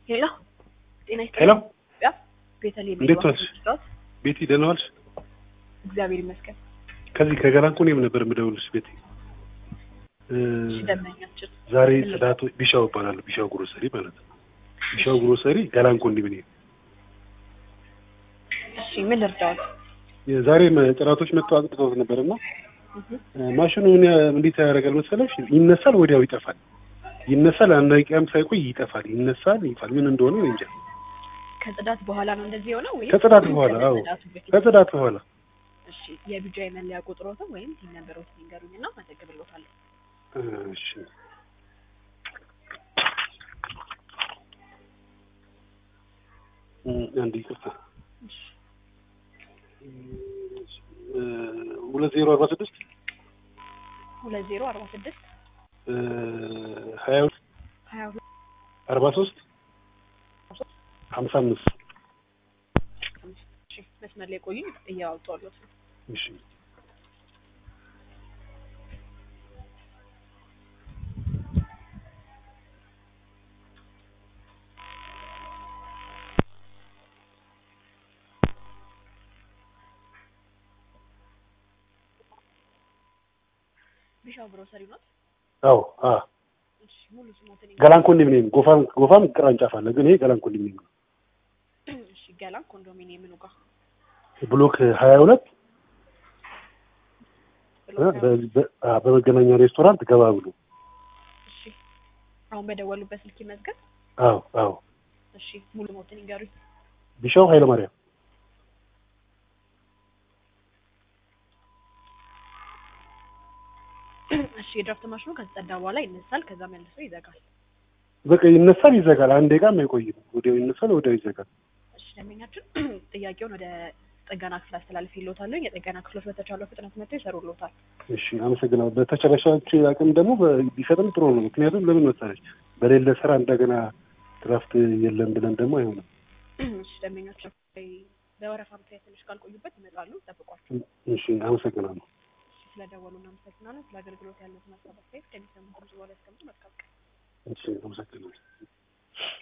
ሄሎ ጤና ይስጥልኝ። ሄሎ ኢትዮጵያ ቤተልሔም እንዴት የዋህ ዋልሽ? መስታወት ቤቲ ደህና ዋልሽ? እግዚአብሔር ይመስገን። ከዚህ ከገላንኮኔም ነበር የምደውልሽ ቤቲ። እ፣ እሺ ደንበኛችን ዛሬ ጽዳቱ ቢሻው እባላለሁ። ቢሻው ግሮሰሪ ማለት ነው። ቢሻው ግሮሰሪ ገላንኮኒ ምን እሺ ምን ልርዳዎት? ዛሬ ጥራቶች መጥተው አጽድተውት ነበር እና እህ፣ ማሽኑ ምን ያ- እንዴት ያደርጋል መሰለሽ? ይነሳል፣ ወዲያው ይጠፋል። ይነሳል፣ አንድ ደቂቃም ሳይቆይ ይጠፋል። ይነሳል፣ ይፋል። ምን እንደሆነ እኔ እንጃ። ከጽዳት በኋላ ነው እንደዚህ የሆነው ወይስ ከጽዳት በኋላ? አዎ ከጽዳቱ በፊት? ከጽዳት በኋላ እሺ የቢጃይ መለያ ቁጥሮትን ወይም ቲም ነምበሮትን ይንገሩኝና መዘግብሎታለሁ። እሺ እ፣ አንድ ይቅርታ እሺ እ፣ ሁለት ዜሮ አርባ ስድስት ሁለት ዜሮ አርባ ስድስት እ፣ ሀያ ሁለት ሀያ ሁለት አርባ ሶስት ሀምሳ አምስት እሺ መስመር ላይ ቆዩኝ እያወጣሁልዎት ነው። እሺ ቢሻው ግሮሰሪ ነው። አዎ አ እሺ ሙሉ ስሞትን ገላን ኮንዶሚኒየም ጎፋም ጎፋም ቅርንጫፍ አለ፣ ግን ይሄ ገላን ኮንዶሚኒየም ነው። ይንገሩኝ። እሺ ገላን ኮንዶሚኒየም ምኑ ጋር ብሎክ ሀያ ሁለት ብሎ እ፣ በ- በ- አ፣ በመገናኛ ሬስቶራንት ገባ ብሎ እሺ አሁን በደወሉበት ስልክ ይመዝገብ። አዎ አዎ እሺ ሙሉ ሞትን ይንገሩኝ። ቢሻው ኃይለ ማርያም እሺ የድራፍት ማሽኑ ከተጸዳ በኋላ ይነሳል፣ ከዛ መልሶ ይዘጋል። በቃ ይነሳል፣ ይዘጋል። አንድ ደቂቃም አይቆይም። ወዲያው ይነሳል፣ ወዲያው ይዘጋል። እሺ ደንበኛችን ጥያቄውን ወደ ጥገና ክፍል አስተላልፌልዎታለሁ። የጥገና ክፍሎች በተቻለው ፍጥነት መጥተው ይሰሩልዎታል። እሺ አመሰግናለሁ። በተቻለሻች አቅም ደግሞ በ- ቢፈጥን ጥሩ ነው። ምክንያቱም ለምን መሰለሽ በሌለ ስራ እንደገና ድራፍት የለም ብለን ደግሞ አይሆንም። እሺ ደንበኛችን በወረፋ ምክንያት ትንሽ ካልቆዩበት ይመጣሉ፣ ጠብቋቸው። እሺ አመሰግናለሁ። እሺ ስለደወሉ እናመሰግናለን። ስለ አገልግሎት ያለውን ሀሳብ አስተያየት ከሚሰሙ ድምጽ በኋላ ያስቀምጡ። መልካም ቀን። እሺ አመሰግናለሁ።